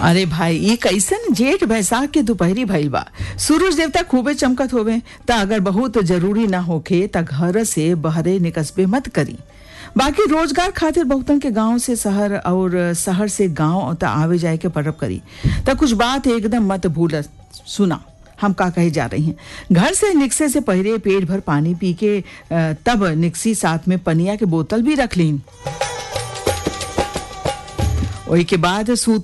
अरे भाई ये कैसन जेठ बैसाख के दोपहरी भइल बा सूरज देवता खूबे चमकत होवे त अगर बहुत जरूरी ना होखे त घर से बहरे निकसबे मत करी बाकी रोजगार खातिर बहुतन के गांव से शहर और शहर से गांव त आवे जाए के पड़ब करी त कुछ बात एकदम मत भूल सुना हम का कहे जा रही हैं घर से निकसे से पहले पेट भर पानी पी के अ, तब निकसी साथ में पनिया के बोतल भी रख लीन ओही के बाद सूत